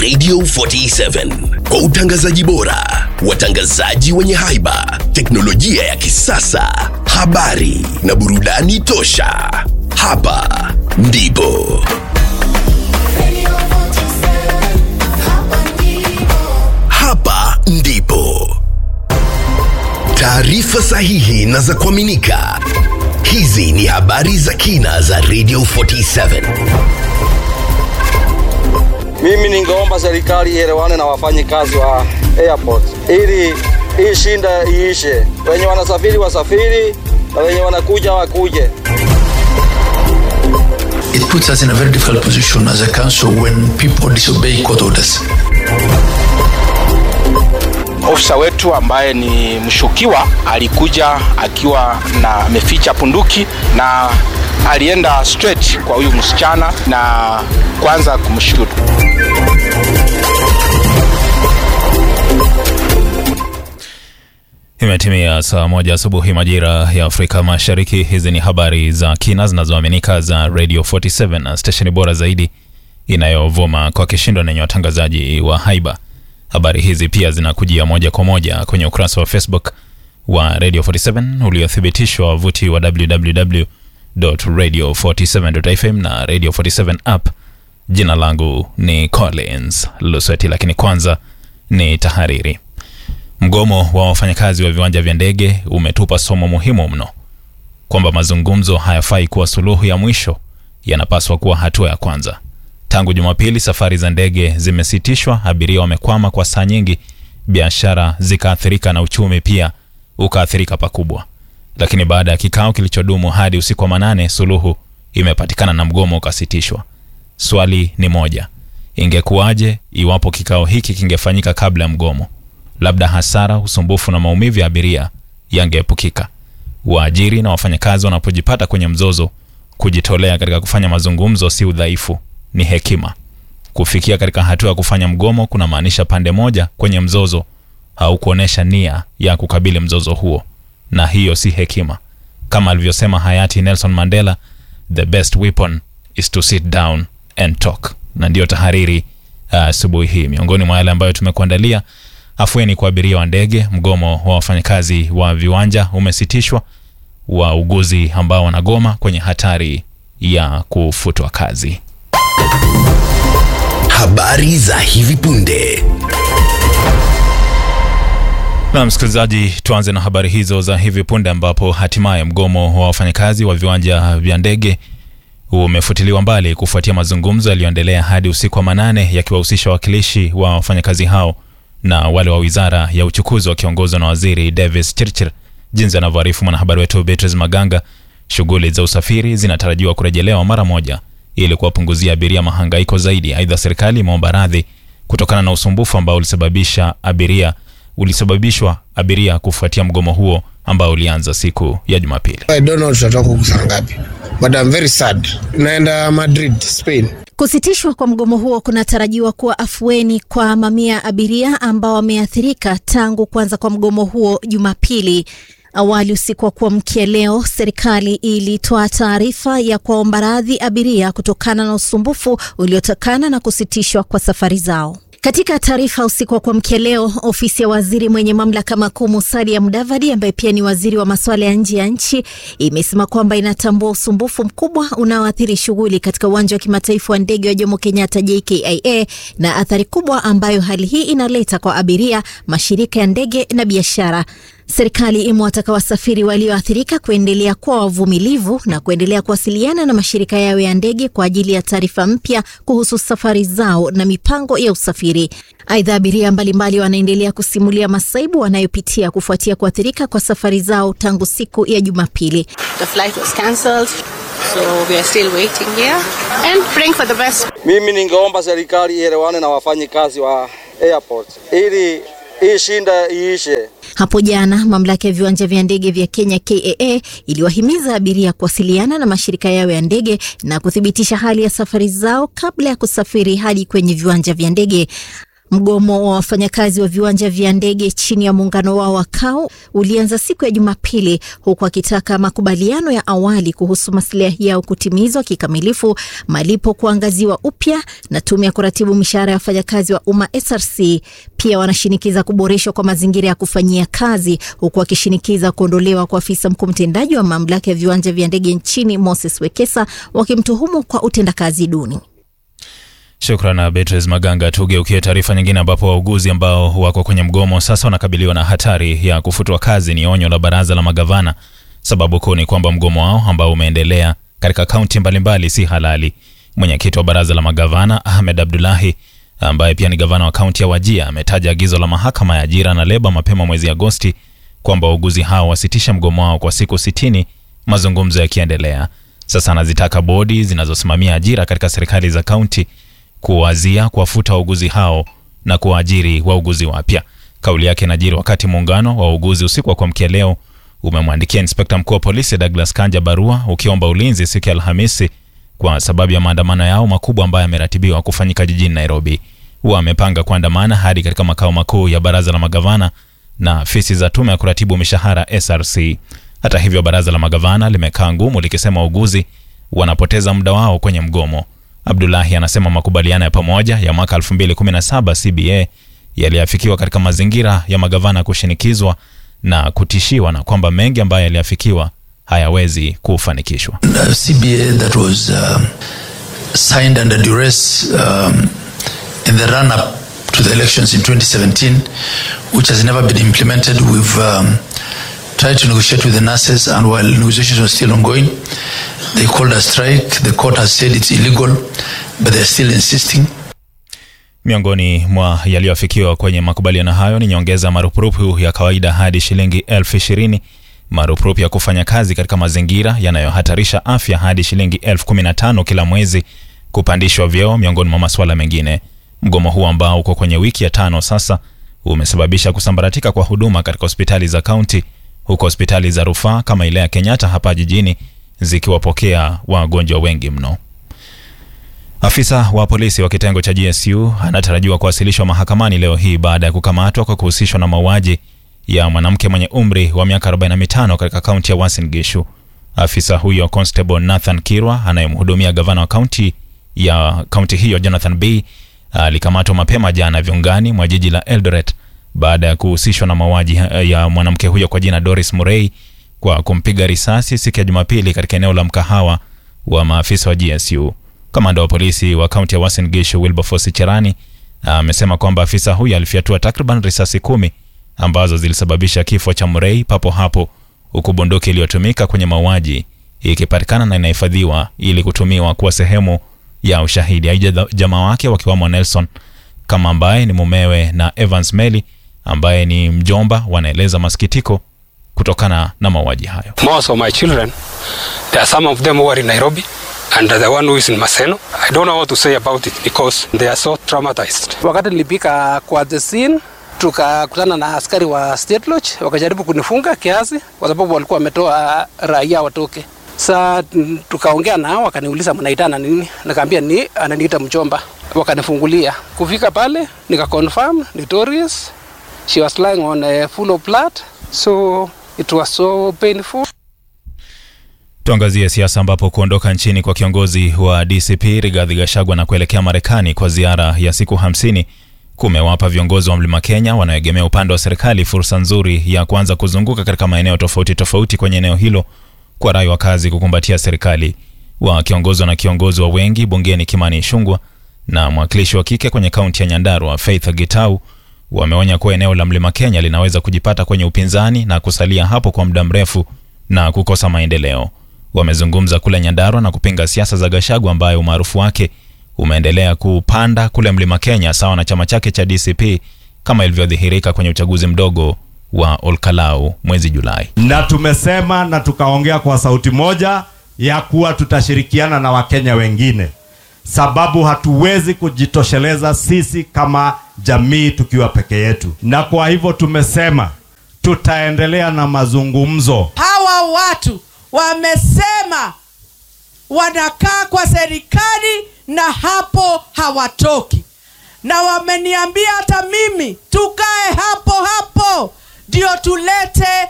Radio 47 kwa utangazaji bora, watangazaji wenye haiba, teknolojia ya kisasa, habari na burudani tosha. Hapa ndipo hapa ndipo taarifa sahihi na za kuaminika. Hizi ni habari za kina za Radio 47. Mimi ningeomba serikali ielewane na wafanyikazi wa airport ili hii shinda iishe, wenye wanasafiri wasafiri na wenye wanakuja wakuje. it puts us in a very difficult position as a council when people disobey court orders. Ofisa wetu ambaye ni mshukiwa alikuja akiwa na ameficha punduki na alienda straight kwa huyu msichana na kwanza kumshutu. Imetimia saa moja asubuhi majira ya Afrika Mashariki. Hizi ni habari za kina zinazoaminika za Radio 47 na stesheni bora zaidi inayovuma kwa kishindo na yenye watangazaji wa haiba. Habari hizi pia zinakujia moja kwa moja kwenye ukurasa wa Facebook wa Radio 47 uliothibitishwa wavuti wa www.radio47.fm na Radio 47 app. Jina langu ni Collins Lusweti, lakini kwanza ni tahariri. Mgomo wa wafanyakazi wa viwanja vya ndege umetupa somo muhimu mno kwamba mazungumzo hayafai kuwa suluhu ya mwisho, yanapaswa kuwa hatua ya kwanza. Tangu Jumapili, safari za ndege zimesitishwa, abiria wamekwama kwa saa nyingi, biashara zikaathirika na uchumi pia ukaathirika pakubwa. Lakini baada ya kikao kilichodumu hadi usiku wa manane, suluhu imepatikana na mgomo ukasitishwa. Swali ni moja, ingekuwaje iwapo kikao hiki kingefanyika kabla ya mgomo? labda hasara, usumbufu na maumivu ya abiria yangeepukika. Waajiri na wafanyakazi wanapojipata kwenye mzozo, kujitolea katika kufanya mazungumzo si udhaifu, ni hekima. Kufikia katika hatua ya kufanya mgomo kuna maanisha pande moja kwenye mzozo haukuonyesha nia ya kukabili mzozo huo, na hiyo si hekima. Kama alivyosema hayati Nelson Mandela, the best weapon is to sit down and talk. Na ndiyo tahariri asubuhi uh, hii. Miongoni mwa yale ambayo tumekuandalia afueni kwa abiria wa ndege, mgomo wa wafanyakazi wa viwanja umesitishwa, wauguzi ambao wanagoma kwenye hatari ya kufutwa kazi. Habari za hivi punde. Na msikilizaji, tuanze na habari hizo za hivi punde, ambapo hatimaye mgomo wa wafanyakazi wa viwanja vya ndege umefutiliwa mbali kufuatia mazungumzo yaliyoendelea hadi usiku wa manane yakiwahusisha wawakilishi wa wafanyakazi hao na wale wa wizara ya uchukuzi wakiongozwa na waziri Davis Chirchir. Jinsi anavyoarifu mwanahabari wetu Beatrice Maganga, shughuli za usafiri zinatarajiwa kurejelewa mara moja ili kuwapunguzia abiria mahangaiko zaidi. Aidha, serikali imeomba radhi kutokana na usumbufu ambao ulisababisha abiria ulisababishwa abiria kufuatia mgomo huo ambao ulianza siku ya Jumapili. I don't know tutatoka huku saa ngapi, but I'm very sad. Naenda Madrid, Spain. Kusitishwa kwa mgomo huo kunatarajiwa kuwa afueni kwa mamia ya abiria ambao wameathirika tangu kuanza kwa mgomo huo Jumapili. Awali usiku wa kuamkia leo, serikali ilitoa taarifa ya kuwaomba radhi abiria kutokana na usumbufu uliotokana na kusitishwa kwa safari zao. Katika taarifa usiku wa kuamkia leo, ofisi ya waziri mwenye mamlaka makuu Musalia Mudavadi, ambaye pia ni waziri wa masuala ya nje ya nchi, imesema kwamba inatambua usumbufu mkubwa unaoathiri shughuli katika uwanja wa kimataifa wa ndege wa Jomo Kenyatta JKIA na athari kubwa ambayo hali hii inaleta kwa abiria, mashirika ya ndege na biashara. Serikali imewataka wasafiri walioathirika kuendelea kuwa wavumilivu na kuendelea kuwasiliana na mashirika yao ya ndege kwa ajili ya taarifa mpya kuhusu safari zao na mipango ya usafiri. Aidha, abiria mbalimbali wanaendelea kusimulia masaibu wanayopitia kufuatia kuathirika kwa safari zao tangu siku ya Jumapili. The flight was cancelled, so we are still waiting here and praying for the best. Mimi ningeomba serikali ielewane na wafanyikazi wa airport ili hii shinda iishe. Hapo jana mamlaka ya viwanja vya ndege vya Kenya KAA iliwahimiza abiria kuwasiliana na mashirika yao ya ndege na kuthibitisha hali ya safari zao kabla ya kusafiri hadi kwenye viwanja vya ndege. Mgomo wa wafanyakazi wa viwanja vya ndege chini ya muungano wao wa KAU ulianza siku ya Jumapili, huku akitaka makubaliano ya awali kuhusu maslahi yao kutimizwa kikamilifu, malipo kuangaziwa upya na tume ya kuratibu mishahara ya wafanyakazi wa umma SRC. Pia wanashinikiza kuboreshwa kwa mazingira ya kufanyia kazi, huku wakishinikiza kuondolewa kwa afisa mkuu mtendaji wa mamlaka ya viwanja vya ndege nchini Moses Wekesa, wakimtuhumu kwa utendakazi duni. Shukran Beatrice Maganga. Tugeukie taarifa nyingine, ambapo wauguzi ambao wako kwenye mgomo sasa wanakabiliwa na hatari ya kufutwa kazi. Ni onyo la baraza la magavana. Sababu kuu ni kwamba mgomo wao ambao umeendelea katika kaunti mbalimbali si halali. Mwenyekiti wa baraza la magavana Ahmed Abdullahi, ambaye pia ni gavana wa kaunti ya Wajia, ametaja agizo la mahakama ya ajira na leba mapema mwezi Agosti kwamba wauguzi hao wasitishe mgomo wao kwa siku sitini, mazungumzo yakiendelea. Sasa anazitaka bodi zinazosimamia ajira katika serikali za kaunti kuwazia kuwafuta wauguzi hao na kuwaajiri wauguzi wapya. Kauli yake inajiri wakati muungano wa wauguzi usiku wa kuamkia leo umemwandikia inspekta mkuu wa polisi Douglas Kanja barua ukiomba ulinzi siku ya Alhamisi kwa sababu ya maandamano yao makubwa ambayo yameratibiwa kufanyika jijini Nairobi. Wamepanga kuandamana hadi katika makao makuu ya baraza la magavana na afisi za tume ya kuratibu mishahara SRC. Hata hivyo, baraza la magavana limekaa ngumu likisema wauguzi wanapoteza muda wao kwenye mgomo. Abdullahi anasema makubaliano ya pamoja ya mwaka 2017 CBA yaliafikiwa katika mazingira ya magavana kushinikizwa na kutishiwa na kwamba mengi ambayo yaliafikiwa hayawezi kufanikishwa. The CBA that was um, signed under duress um, in the run up to the elections in 2017, which has never been implemented. We've um, tried to negotiate with the nurses, and while negotiations were still ongoing, they called a strike. The court has said it's illegal, but they're still insisting. Miongoni mwa yaliyoafikiwa kwenye makubaliano hayo ni nyongeza marupurupu ya kawaida hadi shilingi elfu ishirini, marupurupu ya kufanya kazi katika mazingira yanayohatarisha afya hadi shilingi elfu kumi na tano kila mwezi, kupandishwa vyeo, miongoni mwa masuala mengine. Mgomo huu ambao uko kwenye wiki ya tano sasa umesababisha kusambaratika kwa huduma katika hospitali za kaunti, huku hospitali za rufaa kama ile ya Kenyatta hapa jijini zikiwapokea wagonjwa wengi mno. Afisa wa polisi wa kitengo cha GSU anatarajiwa kuwasilishwa mahakamani leo hii baada ya kukamatwa kwa kuhusishwa na mauaji ya mwanamke mwenye umri wa miaka 45 katika kaunti ya Uasin Gishu. Afisa huyo Constable Nathan Kirwa anayemhudumia gavana wa kaunti ya kaunti hiyo Jonathan B alikamatwa mapema jana viungani mwa jiji la Eldoret baada ya kuhusishwa na mauaji ya mwanamke huyo kwa jina Doris Murray kwa kumpiga risasi siku ya Jumapili katika eneo la mkahawa wa maafisa wa GSU. Kamanda wa polisi wa kaunti ya Uasin Gishu Wilberforce Cherani amesema kwamba afisa huyo alifyatua takriban risasi kumi ambazo zilisababisha kifo cha Murray papo hapo, huku bunduki iliyotumika kwenye mauaji ikipatikana na inahifadhiwa ili kutumiwa kuwa sehemu ya ushahidi. Aidha, jamaa wake wakiwamo Nelson kama ambaye ni mumewe na Evans Meli ambaye ni mjomba wanaeleza masikitiko kutokana na mauaji hayo. Most of my children, there are some of them who are in Nairobi and the one who is in Maseno. I don't know what to say about it because they are so traumatized. Wakati nilipika kwa the scene, tukakutana na askari wa State Lodge wakajaribu kunifunga kiasi, kwa sababu walikuwa wametoa raia watoke. Sa tukaongea nao, wakaniuliza mnaitana nini? Nikaambia ni ananiita mchomba, wakanifungulia. Kufika pale nika confirm ni Doris. She was lying on a full of blood, so it was so painful. Tuangazie siasa ambapo kuondoka nchini kwa kiongozi wa DCP Rigathi Gachagua na kuelekea Marekani kwa ziara ya siku hamsini kumewapa viongozi wa Mlima Kenya wanaoegemea upande wa serikali fursa nzuri ya kuanza kuzunguka katika maeneo tofauti tofauti kwenye eneo hilo kwa rai wakazi kukumbatia serikali. Wakiongozwa na kiongozi wa wengi bungeni Kimani Ichung'wah na mwakilishi wa kike kwenye kaunti ya Nyandarua Faith Gitau wameonya kuwa eneo la Mlima Kenya linaweza kujipata kwenye upinzani na kusalia hapo kwa muda mrefu na kukosa maendeleo. Wamezungumza kule Nyandarua na kupinga siasa za Gachagua ambaye umaarufu wake umeendelea kupanda kule Mlima Kenya sawa na chama chake cha DCP kama ilivyodhihirika kwenye uchaguzi mdogo wa Olkalau mwezi Julai. Na tumesema na tukaongea kwa sauti moja ya kuwa tutashirikiana na Wakenya wengine, sababu hatuwezi kujitosheleza sisi kama jamii tukiwa peke yetu, na kwa hivyo tumesema tutaendelea na mazungumzo. Hawa watu wamesema wanakaa kwa serikali na hapo hawatoki, na wameniambia hata mimi tukae hapo hapo ndio tulete